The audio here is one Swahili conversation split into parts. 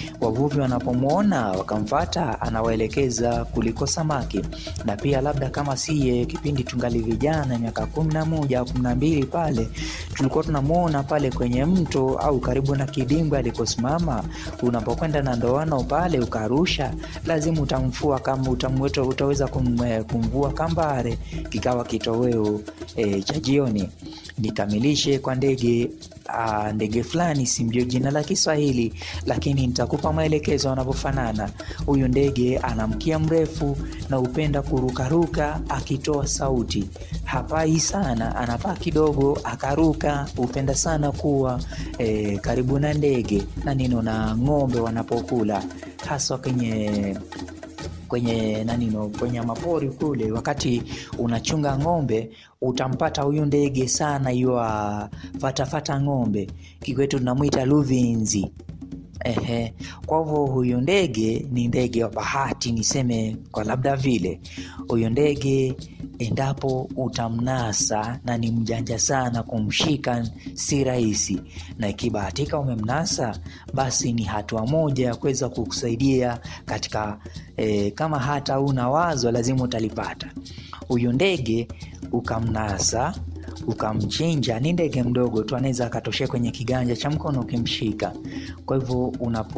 wavuvi wanapomwona wakamfata, anawaelekeza kuliko samaki. Na pia labda kama siye, kipindi tungali vijana, miaka kumi na moja au kumi na mbili pale, tulikuwa tunamwona pale kwenye mto au karibu na kidimbwi alikosimama. Unapokwenda na ndoano pale ukarusha, lazima utamfua kama utamweta, utaweza kum, kumvua kambare, kikawa kitoweo e, cha jioni. Nikamilishe kwa ndege Uh, ndege fulani simjue jina la Kiswahili, lakini nitakupa maelekezo wanavyofanana. Huyu ndege ana mkia mrefu na hupenda kurukaruka akitoa sauti. Hapai sana, anapaa kidogo akaruka. Hupenda sana kuwa eh, karibu na ndege na nino na ng'ombe wanapokula, haswa kwenye kwenye nanino kwenye mapori kule, wakati unachunga ng'ombe utampata huyu ndege sana, hiyo fatafata ng'ombe, kikwetu tunamwita luvinzi. Ehe, kwa hivyo huyu ndege ni ndege wa bahati, niseme kwa labda vile. Huyu ndege endapo utamnasa, na ni mjanja sana, kumshika si rahisi, na ikibahatika umemnasa, basi ni hatua moja ya kuweza kukusaidia katika eh, kama hata una wazo lazima utalipata. Huyu ndege ukamnasa ukamchinja, ni ndege mdogo tu, anaweza akatoshea kwenye kiganja cha mkono ukimshika. Kwa hivyo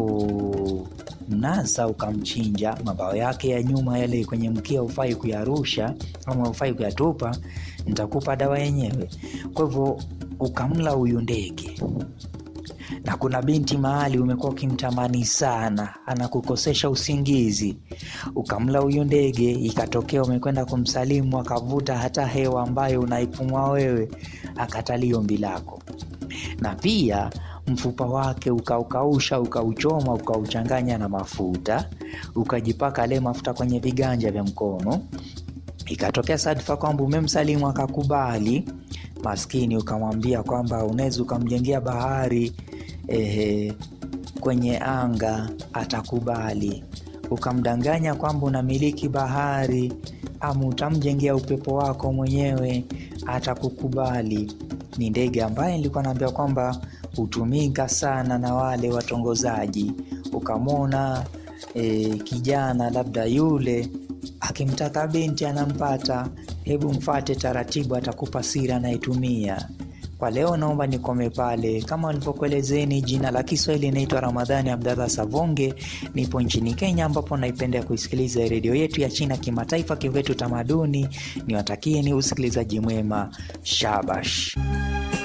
unapomnasa ukamchinja, mabawa yake ya nyuma yale kwenye mkia hufai kuyarusha ama hufai kuyatupa, nitakupa dawa yenyewe. Kwa hivyo ukamla huyu ndege na kuna binti mahali umekuwa ukimtamani sana, anakukosesha usingizi, ukamla huyu ndege, ikatokea umekwenda kumsalimu, akavuta hata hewa ambayo unaipumua wewe, akatalia ombi lako. Na pia mfupa wake ukaukausha, ukauchoma, ukauchanganya na mafuta, ukajipaka ale mafuta kwenye viganja vya mkono, ikatokea sadfa kwamba umemsalimu akakubali, maskini, ukamwambia kwamba unaweza ukamjengea bahari Ehe, kwenye anga atakubali. Ukamdanganya kwamba unamiliki bahari, ama utamjengea upepo wako mwenyewe, atakukubali. Ni ndege ambaye nilikuwa naambia kwamba hutumika sana na wale watongozaji. Ukamwona e, kijana labda yule akimtaka binti anampata, hebu mfate taratibu, atakupa siri anayetumia. Kwa leo naomba nikome pale. Kama nilivyokuelezeni, jina la Kiswahili inaitwa Ramadhani Abdallah Savonge. Nipo nchini Kenya, ambapo naipenda kuisikiliza redio yetu ya China kimataifa, Kivetu Tamaduni. Niwatakie ni usikilizaji mwema. Shabash.